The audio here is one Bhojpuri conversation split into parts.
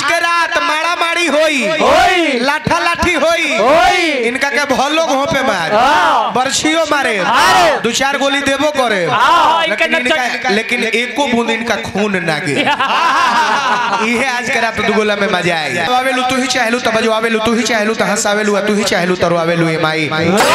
के रात मारा मारी होई होई। लाठा लाठी होई होई। इनका के भलो घों पे मार हाँ। बरछियो मारे मारे। दो चार गोली देबो करे हाँ, इनका लेकिन नचक- इनका लेकिन एको बूंद इनका खून ना गे इहे आज के रात दुगोला में मजा आएगा आवेलू तू ही चाहेलू तब आवेलू तू ही चाहेलू त हंसावेलू तू ही चाहेलू तरो आवेलू ए माई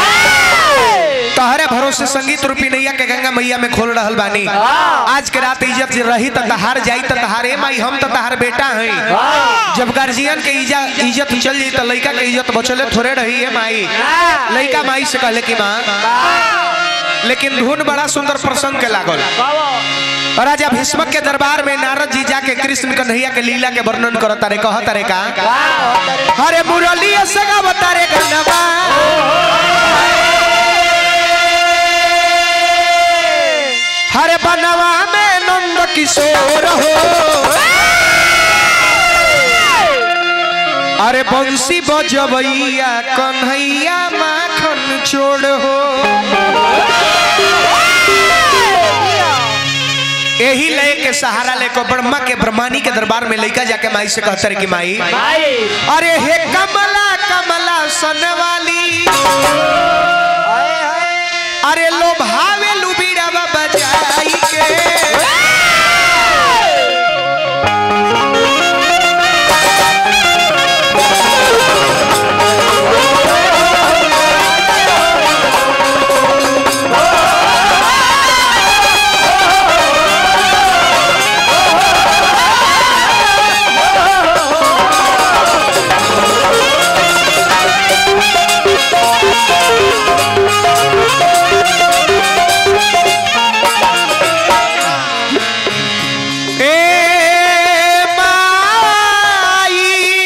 तहरे भरोसे संगीत रूपी नैया के गंगा मैया में खोल रहल बानी आज के रात इज्जत जे रही त तहार जाई त तहार ए माई हम त तहार बेटा हई जब गार्जियन के इजा इज्जत चल जाई त लइका के इज्जत बचले थोड़े रही है माई लइका माई से कहले कि मां लेकिन धुन बड़ा सुंदर प्रसंग के लागल और राजा भीष्मक के दरबार में नारद जी जाके कृष्ण कन्हैया के लीला के वर्णन करता रे कहता रे का अरे मुरली सगा बता रे गनवा हरे बनवा में नंद किशोर हो अरे बंसी बजबैया कन्हैया माखन छोड़ हो यही लय के सहारा लेको ब्रह्मा के ब्रह्मानी के दरबार में लइका जाके माई से कहता रे कि माई अरे हे कमला कमला सन वाली अरे लो भावे लुबीड़ावा बजाई के ए माई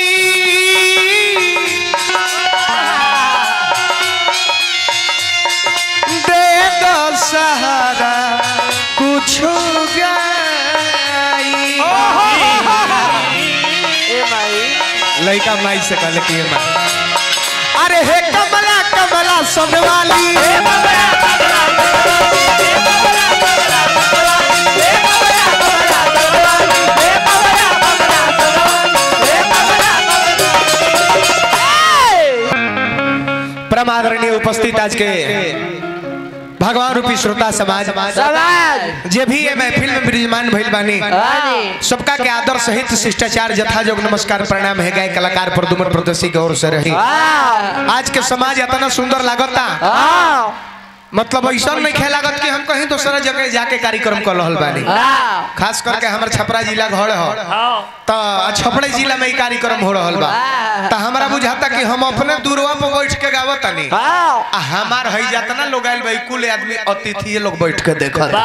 दे दो सहारा कुछ गाई लड़का माई से कहले कि ये माई अरे हे कमला कमला सब वाली परम आदरणीय उपस्थित आज के भगवान रूपी श्रोता समाज समाज जे भी ये महफिल में विराजमान भइल बानी बानी। सबका के आदर सहित शिष्टाचार जथा जोग नमस्कार प्रणाम है गए कलाकार प्रदुमन प्रदर्शी की ओर से रही आज के समाज इतना सुंदर लागता मतलब ऐसा नहीं खे लागत कि हम कहीं दूसरा जगह जाके कार्यक्रम कर रहल बानी खास करके हमार छपरा जिला घर हो तो छपरा जिला में ही कार्यक्रम हो रहल बा तो हमारा बुझाता कि हम अपने दूरवा पर बैठ के गावत तनी आ हमार हई जातना लोग आइल भाई कुल आदमी अतिथि लोग बैठ के देखत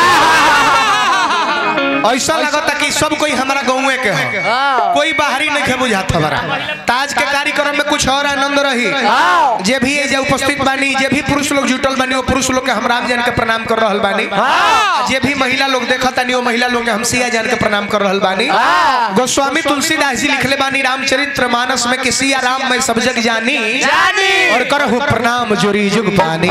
ऐसा लगता कि सब कोई हमारा गाँव के हो कोई बाहरी नहीं खे बुझात हमारा ताज के कार्यक्रम में कुछ और आनंद रही जे भी ये जे उपस्थित बानी जे भी पुरुष लोग जुटल बानी वो पुरुष लोग के हम राम जान के प्रणाम कर रहल बानी जे भी महिला लोग देखत तानी वो महिला लोग के हम सिया जान के प्रणाम कर रहल बानी गोस्वामी तुलसीदास जी लिखले बानी रामचरित्र मानस में कि सिया राम में सब जग जानी जानी। और करहु प्रणाम जोरी जुग पानी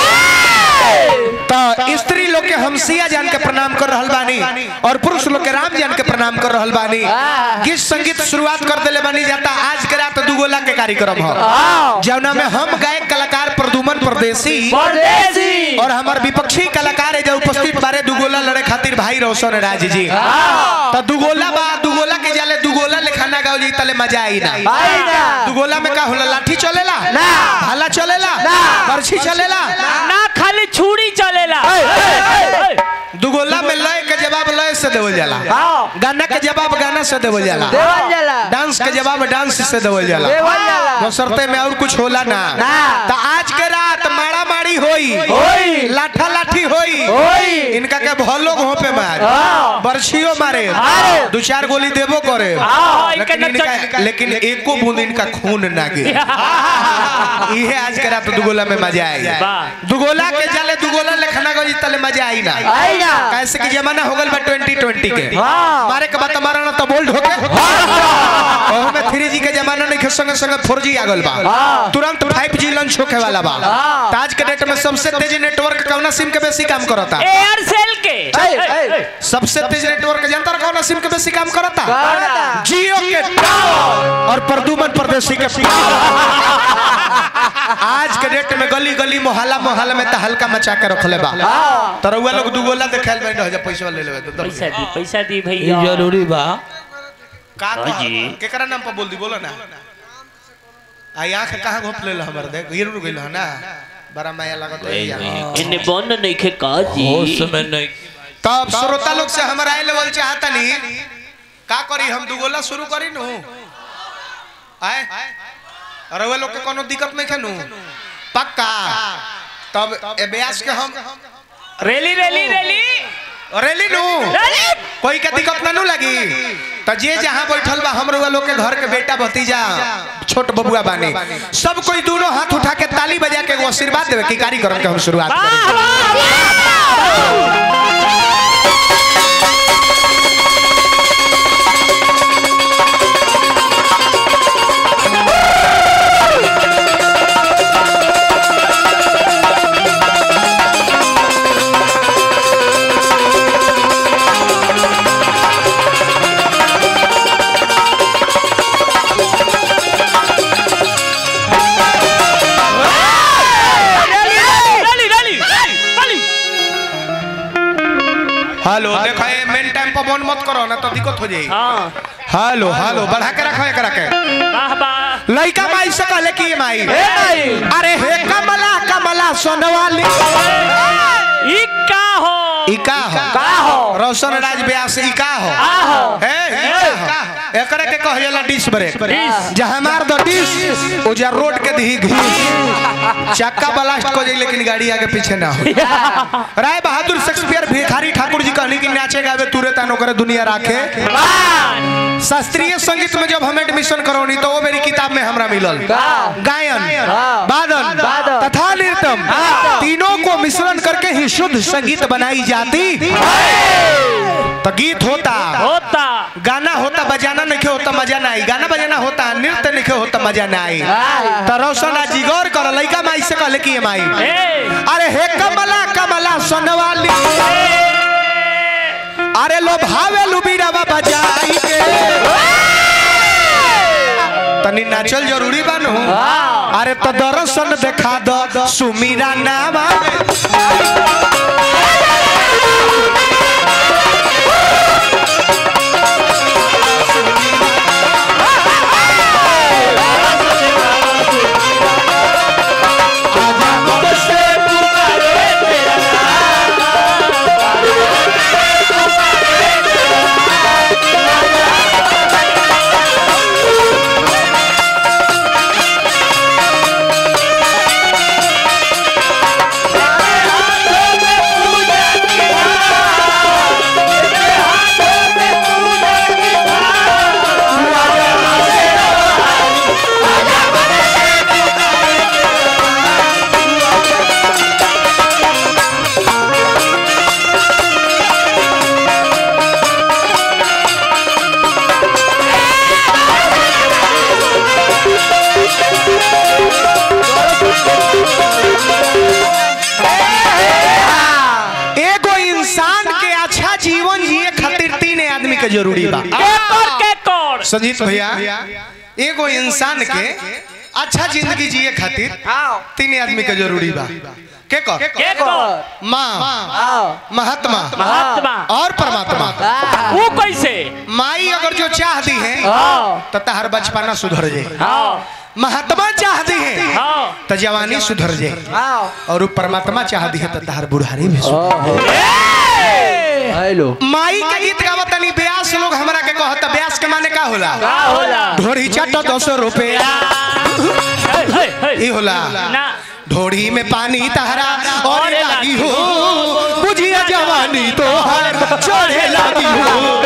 तो स्त्री लोग के हम सिया जान के प्रणाम कर रहल बानी और पुरुष लोग के राम जान के प्रणाम कर रहल बानी गीत संगीत शुरुआत कर देले बानी जाता आज के रात दुगोला के कार्यक्रम हो जौना में हम गायक कलाकार प्रदुमन परदेसी परदेसी और हमार विपक्षी कलाकार है जो उपस्थित बारे दुगोला लड़े खातिर भाई रोशन राज जी तो दुगोला बा दुगोला के जाले दुगोला लेखाना गाओ जी तले मजा आई ना आई ना। दुगोला में का होला लाठी चलेला ना। भाला चलेला ना। बर्छी चलेला ना खाली छुरी चलेला दुगोला में लय के जवाब लय से देवल जाला हाँ। गाना के जवाब गाना से देवल जाला देवल जाला डांस के जवाब डांस से देवल जाला देवल जाला बसरते में और कुछ होला ना ना। तो आज के रात मारा मारी होई होई। लाठा लाठी होई होई। इनका के भलो घों पे मार हाँ। बरछियो मारे मारे। दो चार गोली देबो करे हाँ, इनका लेकिन नचक- इनका लेकिन एको बूंद इनका खून ना गे इहे आज के रात दुगोला में मजा आएगा वाह। दुगोला के जाले दुगोला लेखना गई तले मजा आई ना आई ना। कैसे कि जमाना हो गल बा 2020 के हाँ। मारे के बाद मारा ना तो बोल्ड होके ओहो में थ्री जी के जमाना नहीं खे संगे संगे 4G आ गल बा तुरंत 5G लॉन्च होखे वाला बा त आज के डेट में सबसे तेज नेटवर्क कौना सिम के बेसी काम करता एयरसेल के ए, ए, सबसे तेज नेटवर्क जनता कौना सिम के बेसी काम करता करता। जियो के टावर और प्रदुमन परदेसी के आज के डेट में गली गली मोहल्ला मोहल्ला में त हल्का मचा के रखले बा त रउआ लोग दुगोला देखाल बैठ जा पैसा ले लेबे तो पैसा दी पैसा दी ई भैया जरूरी बा का हाँ जी। केकरा नाम पर बोल दी बोलो ना आई आंख कहां घोप ले हमर देख गिर गइल ह ना बड़ा माया लागत है यार इन्ने बंद नहीं खे का जी होश में नहीं तब श्रोता लोग से हमरा आए लेवल चाहता नहीं का करी हम दुगोला शुरू करी नु आए अरे वे लोग के कोनो दिक्कत नहीं खेनु पक्का तब ए ब्यास के हम रेली रेली रेली रेली नु रेली कोई के दिक्कत ना नु लगी त जे जहां बैठल बा हम लोग के घर के बेटा भतीजा छोट बबुआ बानी सब कोई दोनों हाथ उठा के ताली बजा के एगो आशीर्वाद देवे की कार्यक्रम के हम शुरुआत वाह करें वाह रेली रेली रेली हेलो देखो ये मेन टाइम पर बंद मत करो ना तो दिक्कत हो जाएगी हाँ हेलो हेलो बढ़ा के रखो एकरा के वाह वाह लइका माई से कहले कि ये माई ए माई अरे हे कमला कमला सोनवाली ई का हो ई का हो का हो रोशन राज व्यास ई का हो का हो हे ई का हो एकरे के कह जाला डिश ब्रेक डिश। जहां मार दो डिश उजा रोड के दी घी चक्का ब्लास्ट को जाई लेकिन गाड़ी आगे पीछे ना हो राय बहादुर शेक्सपियर भिखारी ठाकुर जी कहनी कि नाचे गावे तुरे तानो करे दुनिया राखे शास्त्रीय संगीत में जब हम एडमिशन करौनी तो वो मेरी किताब में हमरा मिलल का? गायन हाँ। वादन वादन। तथा नृत्यम तीनों को मिश्रण करके ही शुद्ध संगीत बनाई जाती तो गीत होता होता गाना होता बजाना नहीं होता मजा ना आई गाना बजाना होता नृत्य नहीं होता मजा ना आई हाँ। तो रोशन आज गौर कर लइका माई से कहले कि ये माई ए अरे हे कमला कमला सोनवाली अरे लो भावे लुबीरावा बजाई के तनी नाचल जरूरी बानू अरे तो दर्शन देखा दो सुमीरा नामा एगो इंसान के अच्छा जीवन जिए खातिर तीन आदमी के जरूरी बा केकर केकर संजीत भैया एगो इंसान के अच्छा जिंदगी जिए खातिर तीन आदमी के जरूरी बा के कर केकर माँ महात्मा महात्मा और परमात्मा वो कैसे माई अगर जो चाह दी है तो तहर बचपना सुधर जाए हाँ महात्मा चाह दी है हाँ तो जवानी सुधर जाए और वो परमात्मा चाह दी है तो तहर बुढ़ारी भी सुधर हेलो माई के गीत गावत तनी ब्यास लोग हमरा के कहत ब्यास के माने का होला का होला ढोरी चाटो दस रुपया हे, हे, हे। ई होला ना ढोड़ी में पानी तहरा और लागी हो बुझिया जवानी तो हर चढ़े लागी हो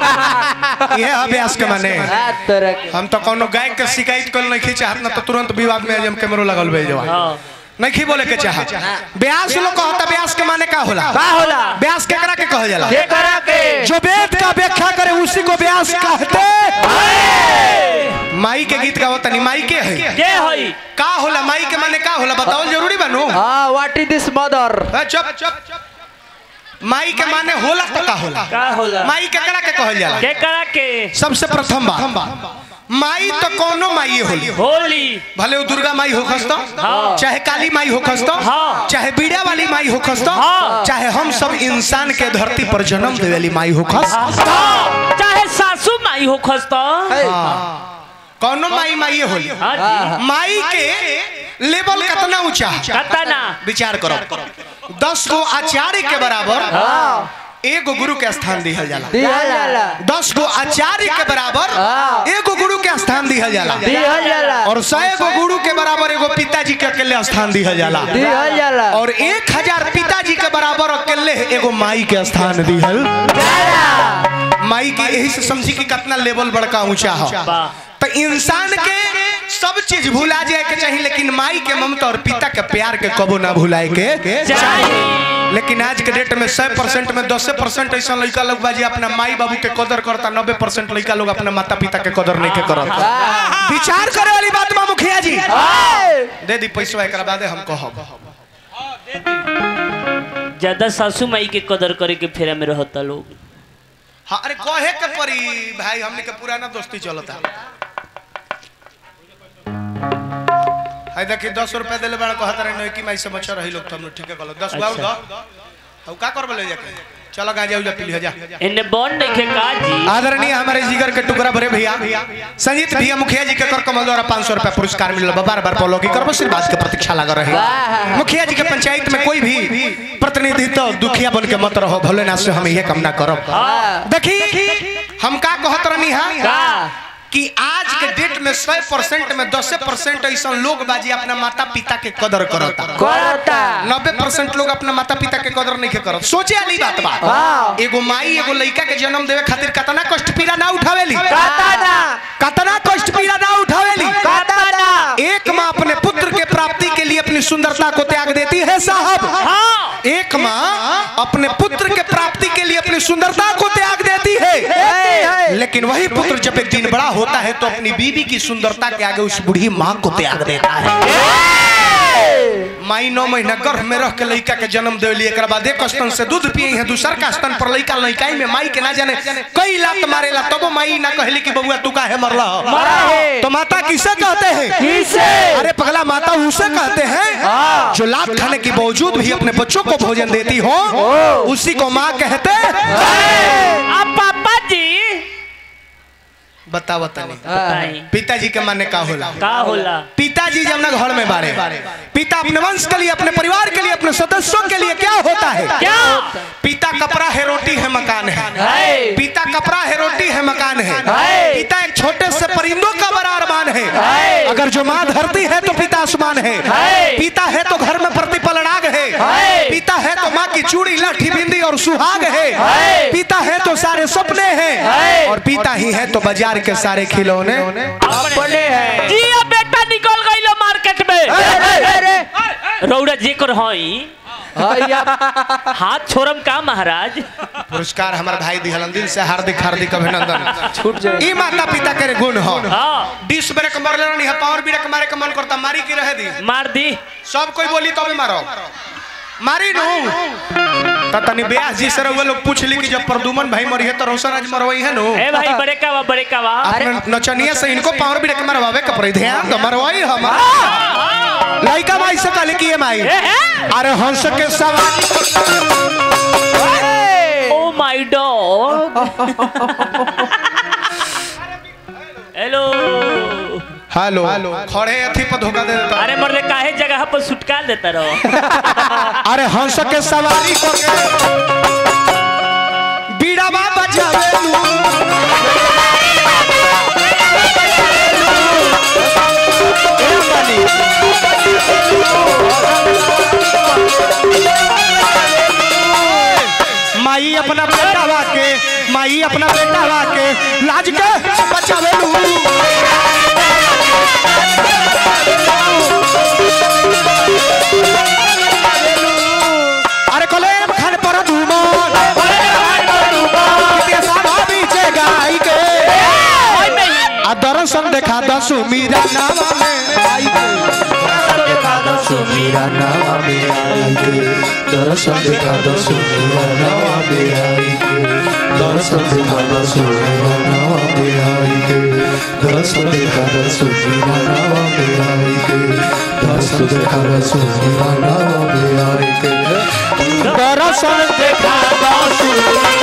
ये अभ्यास के माने तरह के हम तो कोनो गायक के शिकायत कर नहीं चाहत ना तो तुरंत विवाद में हम कैमरो लगल बे जवा हाँ नहीं बोले के चाहत ब्यास लोग कहता ब्यास के माने का होला का होला ब्यास केकरा के कहल जाला केकरा के जो वेद का व्याख्या करे उसी को व्यास कहते माई के गीत गावत बताओ तनी माई के है के होई का होला माई के माने का होला बताओ जरूरी बानू हाँ व्हाट इज दिस मदर ए, चुप चुप माई के माने होला तो का होला का होला माई केकरा के कहल जाला के करा के सबसे प्रथम बात माई तो कोनो माई होली होली भले वो दुर्गा माई हो खस्तो हाँ। चाहे काली माई हो खस्तो हाँ। चाहे बीड़ा वाली माई हो खस्तो हाँ। चाहे हम सब इंसान के धरती पर जन्म देवे वाली माई हो खस हाँ, चाहे सासू माई हो खस्तो कोनो माई माई होली हाँ जी माई के लेवल कितना ऊंचा है? कतना विचार करो दस गो आचार्य के बराबर हाँ एगो गुरु के स्थान दिहल जाला दिया जाला दस गो आचार्य के बराबर हाँ। एगो गुरु के स्थान दिहल जाला दिया जाला और सौ गो गुरु के बराबर एगो पिताजी के अकेले स्थान दिहल जाला दिया जाला और एक हजार पिताजी के बराबर अकेले एगो माई के स्थान दिहल माई की यही से समझी कि कितना लेवल बड़का ऊंचा हो वाह। तो इंसान के सब चीज भुला जाए के चाहिए लेकिन माई के ममता और पिता के प्यार के कबो ना भुलाए के चाहिए लेकिन आज के डेट में सौ परसेंट में दस परसेंट ऐसा लड़का लोग बाजी अपना माई बाबू के कदर करता नब्बे परसेंट लड़का लोग अपना माता पिता के कदर नहीं के करता विचार करे वाली बात बा मुखिया जी दे दी पैसा एक बाद हम कहब ज्यादा सासू माई के कदर करे के फेरा में रहता लोग हाँ अरे कहे के परी भाई हमने के पुराना दोस्ती चलता हाय देखी दस रुपया दिले बड़ा कहता रहे नई की माई से बच्चा रही लोग तुम ठीक है कहलो दस बार दो अब का करबे ले जाके चलो गांजा उजा पी लिया जा इन्ने बॉन्ड नहीं खे का जी आदरणीय हमारे जिगर के टुकड़ा भरे भैया संजीत भैया मुखिया जी के कर कमल द्वारा पाँच सौ रुपया पुरस्कार मिलल बा बार बार पौलो की करबो सिर्फ बात के प्रतीक्षा लगा रहे मुखिया जी के पंचायत में कोई भी प्रतिनिधित्व दुखिया बन के मत रहो भोलेनाथ से हम यह कामना करब देखी हम का कहत रहनी का हा कि आज के डेट में सौ परसेंट में दस परसेंट ऐसा लोग बाजी अपना माता पिता के कदर करता करता नब्बे परसेंट लोग अपना माता पिता के कदर नहीं के करत सोचे वाली बात बा हाँ। एगो माई एगो लड़का के जन्म देवे खातिर कतना कष्ट पीड़ा ना उठावेली कतना कतना कष्ट पीड़ा ना उठावेली कतना एक माँ अपने पुत्र के प्राप्ति के लिए अपनी सुंदरता को त्याग देती है साहब हाँ एक माँ अपने पुत्र के प्राप्ति के लिए अपनी सुंदरता को त्याग देती है है। लेकिन वही पुत्र जब एक दिन बड़ा होता है तो अपनी बीवी की सुंदरता के आगे उस बूढ़ी माँ को त्याग देता है माई नौ महीना गर्भ में रह के लड़का के जन्म दे एक बाद एक स्तन से दूध पिए है दूसर का स्तन पर लड़का लड़काई में माई के ना जाने कई लात मारेला तबो माई ना कहली कि बबुआ तू काहे मरला मरा है। तो माता किसे कहते हैं किसे? अरे पगला माता उसे कहते हैं जो लात खाने के बावजूद भी अपने बच्चों को भोजन देती हो उसी को माँ कहते अब पापा जी बता बता नहीं बताई पिताजी के माने का होला का होला पिताजी जब ना घर में बारे पिता अपने वंश के लिए अपने परिवार के लिए अपने सदस्यों के लिए क्या होता है क्या पिता कपड़ा है रोटी है मकान है है। पिता कपड़ा है रोटी है मकान है है। पिता एक छोटे से परिंदों का बड़ा अरमान है है। अगर जो माँ धरती है तो पिता आसमान है है। पिता है तो घर में प्रतिपल राग है है। पिता है तो माँ की चूड़ी लाठी बिंदी और सुहाग है है। पिता है तो सारे सपने हैं है। और पिता ही है तो बाजार के सारे खिलौने अपने है जी अब बेटा निकल गई मार्केट में अरे रौड़ा जेकर हई भैया हाथ छोड़म का महाराज पुरस्कार हमारे भाई दिहलन दिल से हार्दिक हार्दिक अभिनंदन छूट जाए ई माता पिता के गुण हो हाँ डिस ब्रेक मार लेना नहीं पावर ब्रेक मारे का मन करता मारी की रहे दी मार दी सब कोई बोली तो भी मारो मारी नु त तनी ब्यास जी से रउआ लोग पूछ ली कि जब प्रदुमन भाई मरी है तो रोशन आज मरवाई है नु ए भाई बड़े का बा बड़े का बा अपने नचनिया से इनको पावर ब्रेक मारवावे के पड़ी ध्यान तो मरवाई हम लइका भाई से कहले कि ये माई ए, ए। अरे हंस के सवारी oh my dog hello hello खड़े अथी पर धोखा दे देता अरे मर्दे काहे जगह पर सुटका देता रहो अरे हंस के सवारी को के बीड़ावा बजावे लू माई अपना बेटावा के माई अपना बेटावा के लाज के बचावे लू अरे कलेम खान पर धूमन कितने सावा बीचे गाई के आ दर्शन देखा दसु मीरा नावा में आई के मेरा नाम में आई के दर्शन देखा दसो मेरा नाम में आई के दर्शन देखा दसो मेरा नाम में आई के दर्शन देखा दसो मेरा नाम में आई के दर्शन देखा दसो मेरा नाम में आई के दर्शन देखा दसु